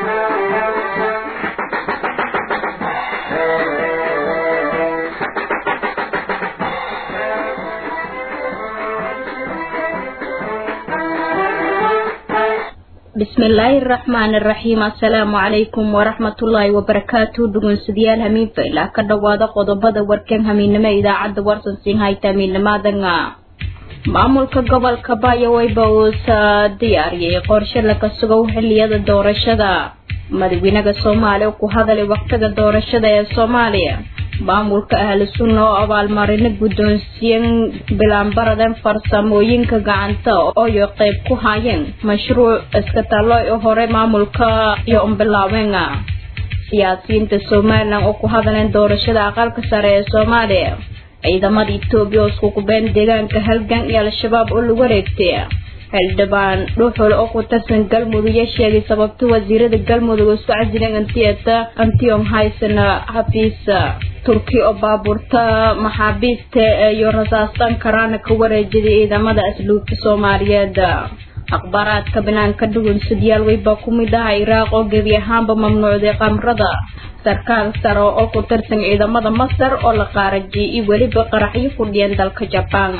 bismillaahi araxmaani araxiim assalaamu calaykum waraxmatullaahi wabarakaatu dhugunsidayaal hamiinfa ilaa ka dhowaada qodobada warkan hamiinimo idaacadda warsansiin hayta hamiinimadanga maamulka gobolka baayaweyba uusa diyaariyay qorshe laga sugow xiliyada doorashada madaxweynaha soomaaliya ku hadalay waqtiga doorashada ee soomaaliya maamulka ahlu sunna oo abaalmarino guddoonsiyen bilaanbaradan farsamooyinka gacanta ooyo qayb ku hayeen mashruuc iskataallo u hore maamulka iyo umbilaawenga siyaasiyiinta somalilan oo ku hadaleen doorashada aqalka sare ee soomaaliya ciidamada etoobiya oo isku kubeen deegaanka halgan iyo al-shabaab oo lagu wareegtay xildhibaan dhuuxul oo ku tirsan galmudug iyo sheegay sababta wasiirada galmudug oo isku casileen antiyata antiyom haysana xafiis turki oo baabuurta maxaabiista iyo rasaastan karaana ka wareejiday ciidamada asluubta soomaaliyeed akhbaaraadka banaanka dhugunsadyaal weybaa ku mid aha iraaq oo gebi ahaanba mamnuucday qamrada sarkaal sare oo ku tirsan ciidamada masar oo la qaarajiyay iyo weliba qaraxyo ku dhiyeen dalka jabaan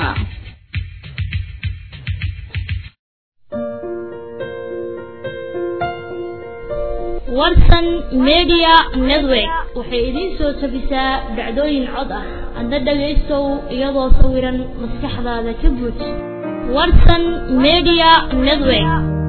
warsan media network waxay idiin soo tabisaa dhacdooyin cod ah adna dhagaystow iyadoo sawiran maskaxdaada ka buuj warsan media network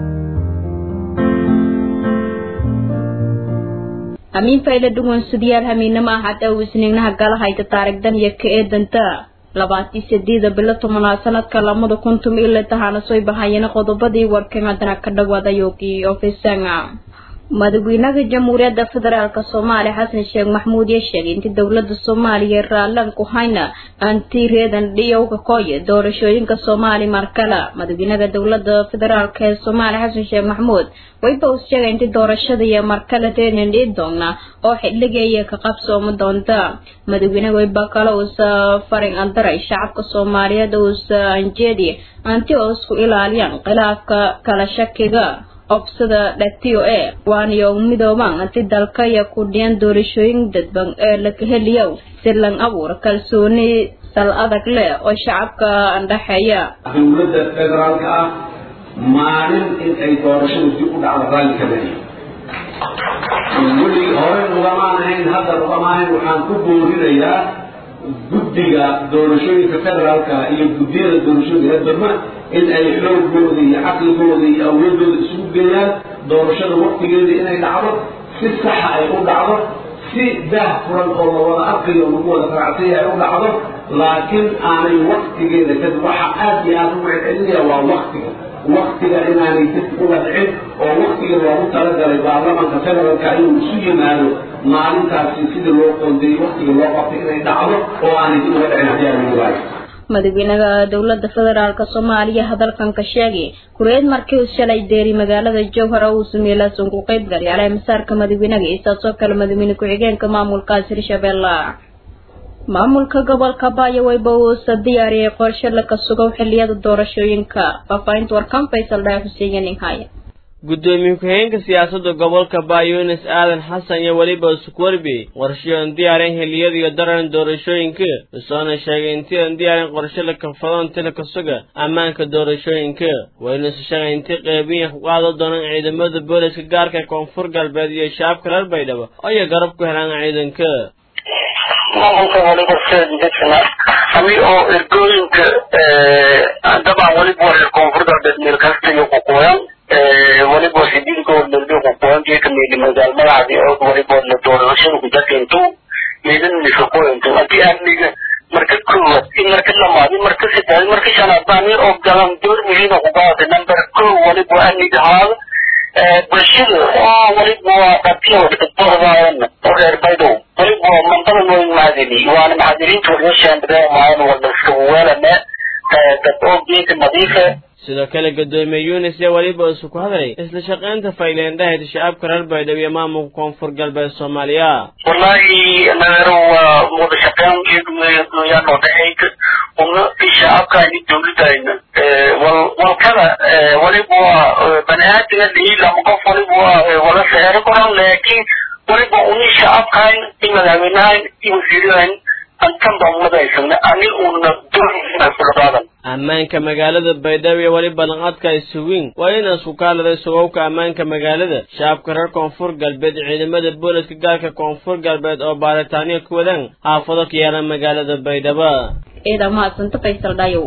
hamiin fayla dhugunsidayaal hamiinimo ah hadda uu isniignaha gala hayta taarigdan iyo ka eedanta labaatii sideeda bilo tobanaad sanadka lamada kuntum ila tahana soo bahayeen qodobadii warkan haddana ka dhawaada yoogii ofisanga madaxweynaha jamhuuriyadda federaalk soomaaliya xasan sheekh maxmuud iyo sheegay intii dowlada soomaaliya raalan ku hayna anti reedan dhiyowga kooye doorashooyinka soomaali markale madaxweynaha dowlada federaalk ee soomaaliya xasan sheekh maxmuud wayba uu sheegay intii doorashada iyo markale reedan dhici doona oo xilligeeya ka qabsooma doonta madaxweynaha wayba kale uusa farin andaray shacabka soomaaliyeed uusa anjeedi anti oo isku ilaaliyaan khilaafka kala shakiga obsada dhatiyo ee waaniyo midooban anti dalka iyo ku dhiyan doorashooyin dadban ee laga heliyo si lan abuur kalsooni sal adag leh oo shacabka andhaxeeya dowladda federaalka ah maalin in ay doorashadu dib u dhacdo raalli ka badiyo weli hore ugamaan ahayn hadda ugamaan ahayn waxaan ku boorinayaa guddiga doorashooyinka federaalka iyo guddiyada doorashooyinka dadba in ay xoogooda iyo caqligooda iyo awoodooda isugu geeyaan doorashada waktigeeda inay dhacdo si saxa ay u dhacdo si daah furan oo la wada arkayo lagu wada faracsanya ay u dhacdo laakiin aanay waktigeeda kadib waxa aad iyo aad u celcelinaya waa waktiga waktiga inaanay dib uga dhicin oo waktiga loogu talagalay baarlamanka federaalka inuu isu yimaado maalintaasi sidii loo qoondeeyey waktiga loo qabtay inay dhacdo oo aanay dib uga dhicin haddii aan lagu waayo madaxweynaha dowlada federaalk soomaaliya hadalkan ka sheegay kureed markii uu shalay deeri magaalada jowhar oo uu sameeyay ku qayb galay alay masaarka madaxweynaha isaasoo kale madaxweyne ku-xigeenka maamulkaas hirshabeelle maamulka gobolka baayaweyba uusa diyaariyay qorshe laga sugow xiliyada doorashooyinka faafahinta warkan faysal dhaaf xuseen haya gudoomiye ku-xigeenka siyaasadda gobolka baayunis aadan xasan iyo weliba isukwarbi qorshayoon diyaareen xiliyada iyo daran doorashooyinka isoona sheegay intii aan diyaarin qorshe la kalfado inti la kasuga ammaanka doorashooyinka waynuusa sheegay intii qeybiya ku qaado doonaan ciidamada booliska gaarka koonfur galbeed iyo shacabka reer baydhabo ayay garab ku helaan ciidanka maamulka waliba seedijisna ami oo ergooyinka dabcan waliba waa koonfur galbeed meel kasta iyo kuqooyan waliba xididkood dalbe kuqooyankeeka meeli magaal magacdi oo waliba la doorashada kujakintu meelin misakoyintu hadii amniga marka koowaad in marka lamaad in marka saddeed marka shanaad baa nin oo galan door muhiima kuqaada number kow waliba amniga ahaada bulshada oo waliba waa dhatiya wadadoodaayana oo reer baydow waliba waa mandadan way mahadini waana mahadiniinta waliba shaandadeen maayan wala iska weelane dad oo geedka nadiife sidoo kale gadoomiye yunis ee weliba isu ku hadlay isla shaqaynta fayleendhahayd shacabka reer baydhabo iyo maamulka koonfur galbeed soomaaliya wallahi nagaro waa wada shaqeyn geeduyaan oo dhaxayd una shacabkayni dowladayna wal walkada waliba waa bani aadamka dhiil ama qof waliba waa wala seero koran laakiin waliba uni shacabkayn i madaxweynahayn i wasiirahayn antan baa umadaysana ani una doonaadan ammaanka magaalada baydhabo iyo weli ballanqaadka ay sugiin waa inaan isku kaaladay sugowka ammaanka magaalada shacabka reer koonfur galbeed ciidamada booliska gaarka koonfur galbeed oo baaritaaniya ku wadaan xaafado ka yaalan magaalada baydhabo ciidan mahadsanta faysal dhayow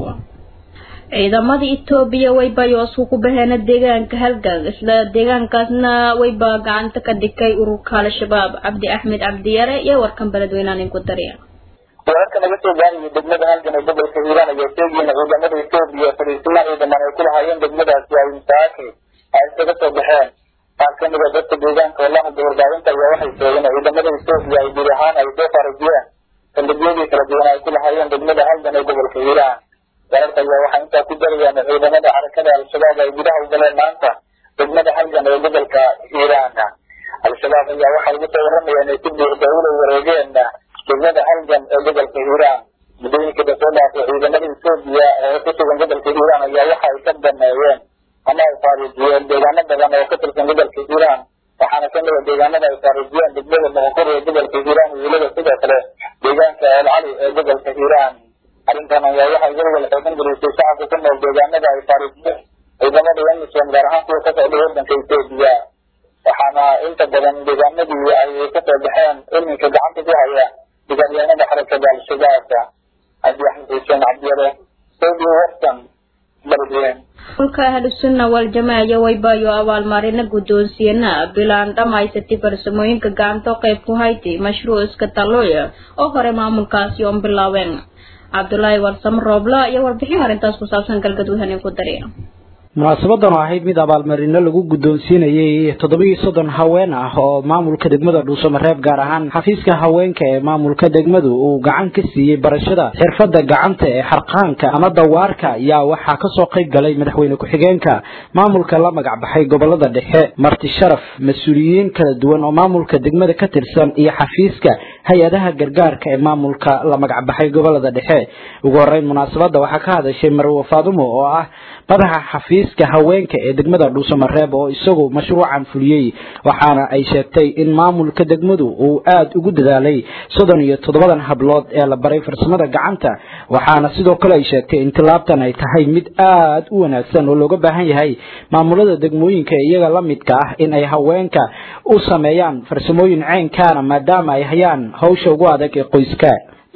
ciidamada etoobiya wayba yoosku ku baheena deegaanka halgan isla deegaankaasna wayba gacanta ka dhigay ururka al-shabaab cabdi axmed cabdiyare iyo warkan beledweynaan inku dariya wararka naga soo gaarayay degmada halgan ee gobolka hiiraan ayaa sheegayeen ciidamada etoobiya fadhiisimo ciidaman ay ku lahaayeen degmadaasi ay masaake ay isaga soo baxeen qaar ka mid a dadka deegaanka oo la hadla warbaahinta ayaa waxay sheegeen ciidamada etoobiya ay guud ahaan ay soo farajiyeen saldhigyadii kala duwan ay ku lahaayeen degmada halgan ee gobolka hiiraan wararka ayaa waxay intaa ku darayaan ciidamada xarakada al-shabaab ay gudaha u galeen maanta degmada halgan ee gobolka hiiraan al-shabaab ayaa waxay ugu soo waramayaan ay si buuxda ula wareegeen degmada halgan ee gobolka hiiraan muddooyinka dasoo dhaafay ciidamada etoobiya ee ku sugan gobolka hiiraan ayaa waxa ay ka dameeyeen ama ay faarijiyeen deegaano badan oo ka tirsan gobolka hiiraan waxaana ka mida deegaanada ay faarijiyeen degmada moqor ee gobolka hiiraan iyo weliba sidoo kale deegaanka el cali ee gobolka hiiraan arrintan ayaa waxay welwel xoogan gelisay shacabka ku nool deegaanada ay faarijiyeen ciidamada emisom gaar ahaan kuwa ka socda waddanka etoobiya waxaana inta badan deegaanadii ay kasoo baxeen iminka gacanta ku haya degaanyahanada xarakada al-shabaab cabdi axmed xuseen cabdiyare radio weston beledweyne dhulka ahlusunna waljamaaca waybayo abaalmarina guddoonsiyana bilaan dhammaysatay farsamooyinka gacantoo qayb ku haytay mashruuc iska talooya oo hore maamulkaasi oon bilaabeen cabdulaahi warsamo roobla iyo warbixin arrintaas ku saabsan galgaduud hanin ku dariya munaasabadan oo ahayd mid abaalmarino lagu guddoonsiinayay toddobiyo soddon haween ah oo maamulka degmada dhuusamareeb gaar ahaan xafiiska haweenka ee maamulka degmadu uu gacan ka siiyey barashada xirfadda gacanta ee xarqaanka ama dawaarka ayaa waxaa kasoo qayb galay madaxweyne ku-xigeenka maamulka la magac baxay gobolada dhexe marti sharaf mas-uuliyiin kala duwan oo maamulka degmada ka tirsan iyo xafiiska hay-adaha gargaarka ee maamulka la magac baxay gobolada dhexe ugu horeyn munaasabadda waxaa ka hadashay marwo faadumo oo ah madaxa xafiiska haweenka ee degmada dhuusamareeb oo isagu mashruucan fuliyey waxaana ay sheegtay in maamulka degmadu uu aada ugu dadaalay soddon iyo toddobadan hablood ee la baray farsamada gacanta waxaana sidoo kale ay sheegtay in tilaabtan ay tahay mid aada u wanaagsan oo looga baahan yahay maamulada degmooyinka iyaga la midka ah in ay haweenka u sameeyaan farsamooyin ceynkaana maadaama ay hayaan hawsha ugu adag ee qoyska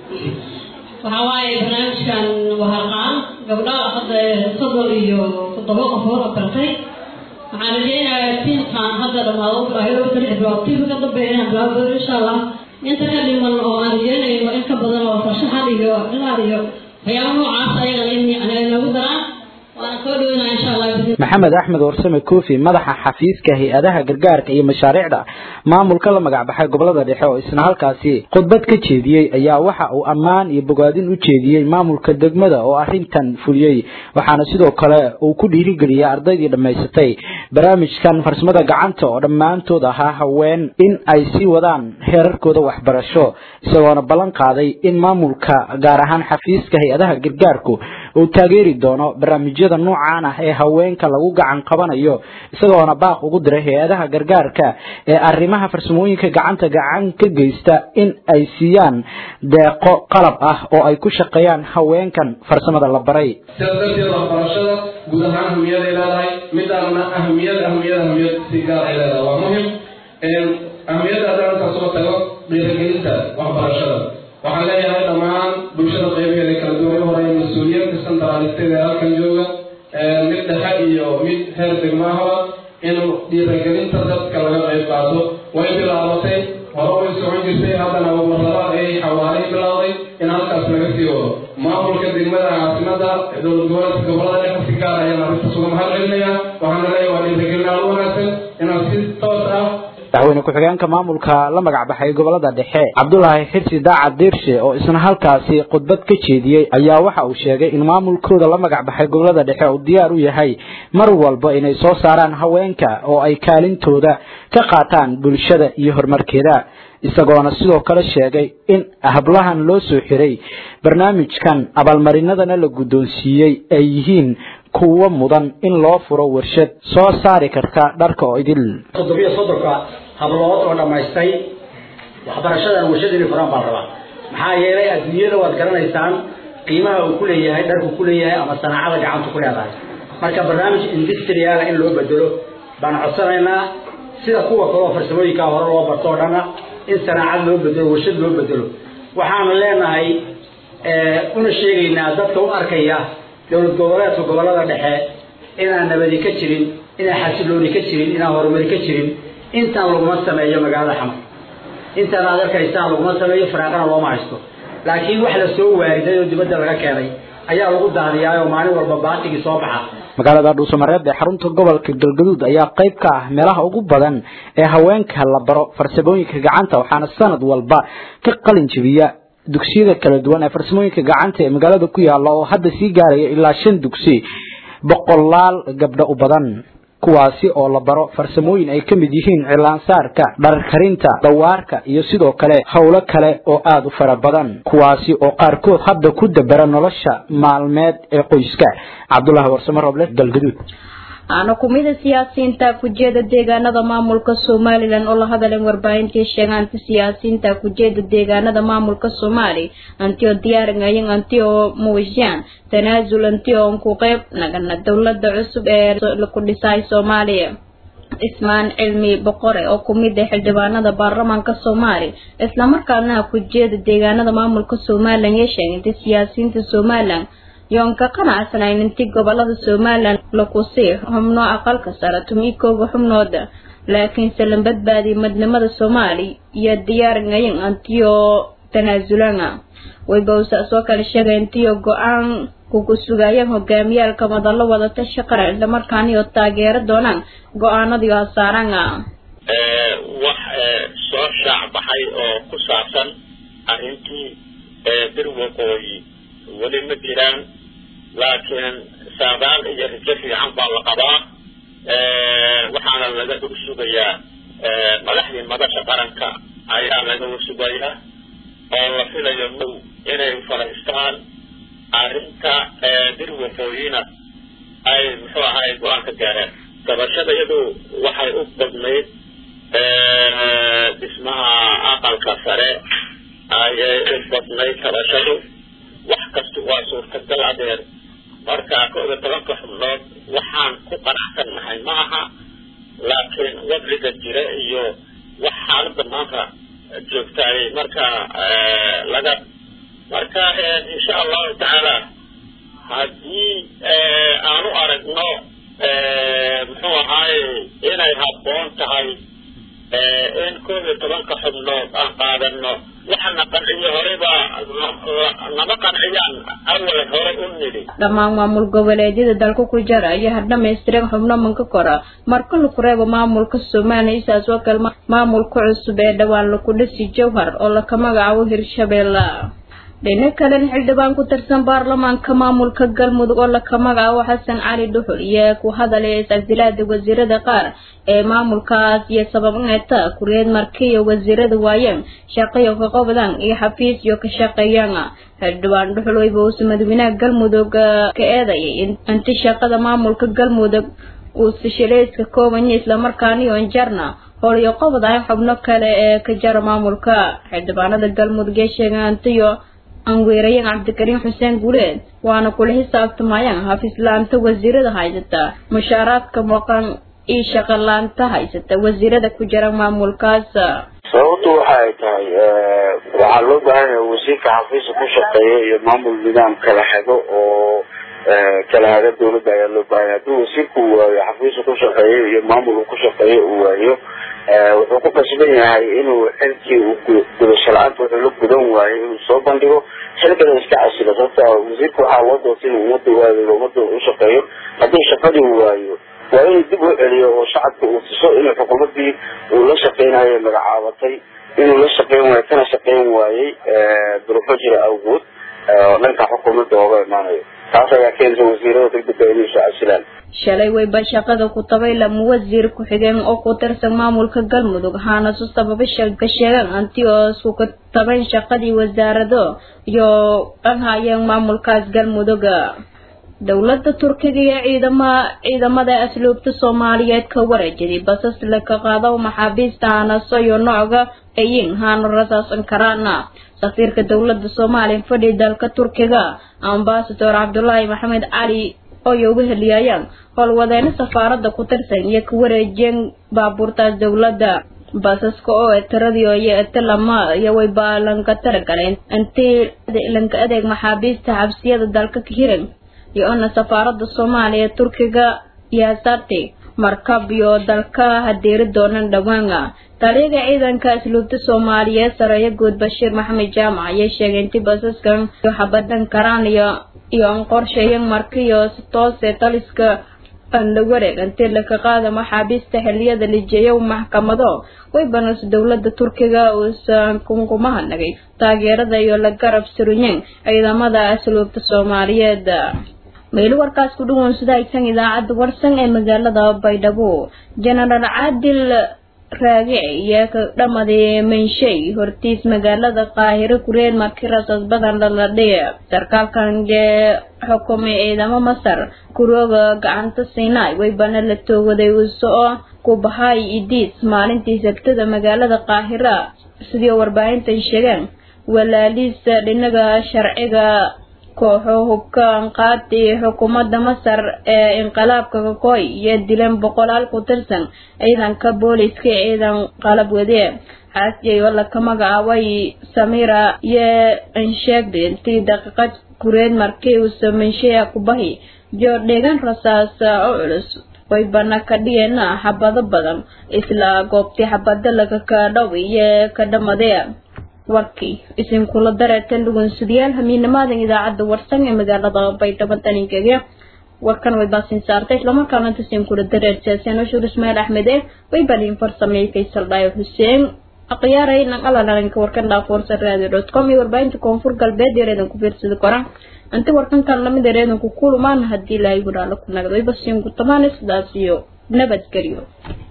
waxaa waaye barnaamijkan waharqaan gabdhaha hadda soddon iyo toddoba qofood oo bartay waxaan rajeynayaa tiimkan hadda dhamaado ilaahay saddex bilood tiimka ka dambeeya inaan bilaabo insha allah inta ka dhiman oo aan rajeynayno in ka badan oo farshaxan iyo dhilaar iyo waxyaaba noocaas ayagana in nagu daraan waana soo dhaweynaya insha allah maxamed axmed warsame koofi madaxa xafiiska hay-adaha gargaarka iyo mashaariicda maamulka la magacbaxay gobolada dhexe oo isna halkaasi khudbad ka jeediyey ayaa waxa uu ammaan iyo bogaadin u jeediyey maamulka degmada oo arrintan fuliyey waxaana sidoo kale uu ku dhiirigeliyey ardaydii dhammaysatay barnaamijkan farsamada gacanta oo dhammaantood ahaa haween in ay sii wadaan heerarkooda waxbarasho isagoona ballan qaaday in maamulka gaar ahaan xafiiska hay-adaha gargaarku uu taageeri doono barnaamijyada noocaan ah ee haweenka lagu gacan qabanayo isagoona baaq ugu diray hay-adaha gargaarka ee arrimaha farsamooyinka gacanta gacan ka geysta in ay siiyaan deeqo qalab ah oo ay ku shaqeeyaan haweenkan farsamada la baray sidaas darteed waxbarashada guud ahaan ahmiyad ay leedahay midaana ahmiyad ahmiyad ahmiyad si gaar ay leedahay waa muhim ahmiyadda haddaan intaa soo tago dhiirigelinta waxbarashada waxaan leeyahay dhammaan bulshada qaybaheeda kala duwan hore mas-uuliyiinta santaralisteed ee halkan jooga mid dhexe iyo mid heer degmaahaba in dhiirigelinta dadka laga qayb qaato way bilaabatay hore way socon jirtay haddana marlabaad ay xawaalay bilowday in halkaas laga sii wado maamulka degmada caasimada dowlad goboleedka gobolada dhexe si gaar ayaan arrintaas uga mahad celinaya waxaana leeyahay waa dhiirigelin aad u wanaagsan in inaan si toos ah madaxweyne ku-xigeenka maamulka la magac baxay gobolada dhexe cabdulaahi xirsi daacad diirshe oo isna halkaasi khudbad ka jeediyey ayaa waxa uu sheegay in maamulkooda la magac baxay gobolada dhexe uu diyaar u yahay mar walba inay soo saaraan haweenka oo ay kaalintooda ka qaataan bulshada iyo horumarkeeda isagoona sidoo kale sheegay in hablahan loo soo xiray barnaamijkan abaalmarinadana la guddoonsiiyey ay yihiin kuwo mudan in loo furo warshad soo saari karta dharka oo idil toddobiyo soddonka hablood oo dhammaystay waxbarashadan warshad inay furaan baan rabaa maxaa yeelay adduunyada waad garanaysaan qiimaha uu ku leeyahay dharku ku leeyahay ama sanaacada gacantu ku leedahay marka barnaamij industriala in loo bedelo baan codsanaynaa sida kuwa kaleo farsamooyinkaa hore loo barto oo dhana in sanaacad loo bedelo warshad loo bedelo waxaanu leenahay una sheegaynaa dadka u arkaya dowlad goboleedka gobolada dhexe inaan nabadi ka jirin inaan xasilooni ka jirin inaan horumari ka jirin intaan laguma sameeyo magaalada xamar intaan aad arkaysaan laguma sameeyo faraaqana looma haysto laakiin wax la soo waariday oo dibadda laga keenay ayaa lagu daadiyaa oo maalin walba baatigii soo baxa magaalada dhuusamareeb ee xarunta gobolka galgaduud ayaa qayb ka ah meelaha ugu badan ee haweenka la baro farsamooyinka gacanta waxaana sanad walba ka qalin jebiya dugsiyada kala duwan ee farsamooyinka gacanta ee magaalada ku yaala oo hadda sii gaaraya ilaa shan dugsi boqolaal gabdho u badan kuwaasi oo la baro farsamooyin ay ka mid yihiin cilaansaarka dharkarinta dawaarka iyo sidoo kale howlo kale oo aada u fara badan kuwaasi oo qaarkood hadda ku dabera nolosha maalmeed ee qoyska cabdulaahi warsamo roble galgaduud aana kumida siyaasiyiinta kujeeda deegaanada maamulka somalilan oo la hadaleen warbaahintii sheegaanta siyaasiyiinta kujeeda deegaanada maamulka soomaali antio diyaaringayan antio muujiyaan tanaasul antio ku qeyb nagana dowlada cusub ee ku dhisay soomaaliya ismaan cilmi boqore oo kumid ah xildhibaanada baarlamaanka soomaali islamarkaana kujeeda deegaanada maamulka somalilan ee sheegantay siyaasiyiinta somalilan yoon ka qanacsanayn intii gobolada somalilan lakusii xubno aqalka sare tumikooga xubnooda laakiinse la badbaadiyay midnimada soomaali iyo diyaaringayan antiyo tanaasulana waybawsa soo kale sheegay intiyo go-aan kugu sugayaan hogaamiyaalka madalo wadata shaqara islamarkaaniyo taageero doonaan go-aanadii hasaaranga wax soo shaac baxay oo ku saabsan arrintii bir waqooyi weli ma jiraan laakiin saadaal iyo rijo fiican baa la qabaa waxaana laga hor sugayaa madaxdii madasha qaranka ayaa laga hor sugayaa oo la filayo now inay faraystaan arrinta bir waqooyina ay muxuu ahay go-aan ka gaareen gabashada iyadu waxay u badnayd dhismaha aqalka sare ayay u badnayd gabashadu wax kasta waa suurtagal adeer marka koob iyo tobanka xubnood waxaan ku qanacsan nahay ma aha laakiin wadliga jira iyo wax xaaladda maanta joogtaayay marka laga marka insha allahu tacaala haddii aanu aragno muxuu ahaaye inay habboon tahay in koob iyo tobanka xubnood aan qaadano waxana qanciyo horeba nama qanciyaan awalan hore u nidhi dhammaan maamul goboleedyada dalka ku jira ayaa dhamaystiran xubno manka kora marka laku reebo maamulka somaliya isaas oo kale maamulka cusub ee dhawaan laku dhisi jowhar oo laka magacaabo hirshabeelle dhinac kalena xildhibaan ku tirsan baarlamaanka maamulka galmudug oo laka magacaabo xasan cali dhuxul iyo ku hadalaya is-casilaada wasiirada qaar ee maamulkaas iyo sabab inayta kureed markiiyo wasiirada waayeen shaqayo ka qabdaan iyo xafiis iyo ka shaqeeyaan xildhibaan dhuxul wayba uusa madaxweynaha galmudug ka eedayay inti shaqada maamulka galmudug uu sishilayska koobanya islamarkaana iyo injarna howliyo qabad ah xubno kale ee ka jara maamulka xildhibaanada galmudug ee sheegay antiyo anweerayan cabdikariim xuseen guuleed waana kula xisaabtamayaan hafiislaanta wasiirada haysata mushaaraadka maqan iyo shaqalaanta haysata wasiirada ku jira maamulkaas sababtu waxa ay tahay waxaa loo baahan yahay wasiirka xafiiska ku shaqeeya iyo maamul nidaam kala xego oo kala haga dawladda ayaa loo baahan yahay haddii wasiirku uu waayo xafiiska ku shaqeeya iyo maamulka ku shaqeeya uu waayo wuxuu ku qasban yahay inuu xilkii uu gudasho la-aanta wuxuu la gudan waayo inuu soo bandhigo xilkana iska casilo sababta wasiirka waxaa loo doortay inuu ummadda waayo ummadda u shaqeeyo haddii shaqadii waayo waa inuu dib u celiyo oo shacabka uu tuso inuu xukuumaddii uu la shaqeynayo magacaabatay inuu la shaqeyn waayo kana shaqeyn waayey duruufo jira awgood oo dhanka xukuumadda ooga imaanayo taas ayaa keenta wasiirada degdega inay soo casilaan shalay wayba shaqada ku tabay lama wasiir ku-xigeen oo ku tirsan maamulka galmudug haana su sababa ka sheegaan anti oo isku ka tabayn shaqadii wasaarado iyo dhan hayeen maamulkaas galmudug dowladda turkiga iyo ciidama ciidamada asluubta soomaaliyeed ka wareejiday basas laka qaado maxaabiista hanaso iyo nooga ayin haana rasaasan karaana safiirka dowladda soomaaliya fadhi dalka turkiga ambasador cabdulaahi maxamed cali oo ay uga heliyayaan howlwadeeno safaarada ku tirsan iyo ka wareejiyeen baabuurtaas dowladda basaska oo etiradii iyo etilama iyo waybaa lanka taragaleen intii lanka adeeg maxaabiista xabsiyada dalka ka hiran iyo ona safaarada soomaaliya turkiga yaasarti markab iyo dalka hadeeri doonan dhawaana taliyaga ciidanka asluubta soomaaliyeed sareeyo guud bashiir maxamed jaamac ayay sheegay intii basaskan iyo xabadan karaan iyo iyo an qorsheeyan markiyo si toose taliska aan la wareeg intii laka qaada maxaabiista xiliyada lijeeyo maxkamado way banayso dowlada turkiga uusan kunkumaha nagay taageerada iyo la garab suruyeen ciidamada asluubta soomaaliyeed meel warkaas ku dhawoon sida aysan idaacadda warsan ee magaalada baydhabo jenaraal caadil raagic iyo ka dhamaday manshay hortiis magaalada qaahiro kureed markii rasaas badan lala dhiga sarkaalkan ee xukumay ciidamo masar kurooga gacanta sinai waybana la toogaday usoo ku bahay idiis maalintii sabtada magaalada qaahira sidii warbaahintan sheegeen walaaliisa dhinaga sharciga kooxo hubkaan qaadi xukuumadda masar ee inqilaabka kakooy iyo dileen boqolaal ku tirsan ciidanka booliska ee ciidan qalab wade xaasiyay oo laka magacaabay samira iyo ansheegday intii daqiiqad kureed markii uu samansheya kubahi iyo dheegan rasaas oo culus way bana ka dhigeena xabado badan isla goobtii xabado laga kadhow iyo ka dhamadee warkii isinkula dareeteen dhugunsudayaal hamiinamaadan idaacadda warsan ee magaalada baydhabo daninkege warkan way baasin saartay islamarkaana tasinkula dareersaaseen ushuur ismaail axmede way baliin farsameeyey faysal dhaayo xuseen aqyaaray naqalalaranka warkan dhaafoorsa radio dot com iyo warbaahinta koonfur galbeed yareedan ku fiirsada koran inta warkankan lamid yareedan ku kulumaan haddii ilaahay gudhaalo ku nagdo way basiin ku tamaan sidaas iyo nabadgelyo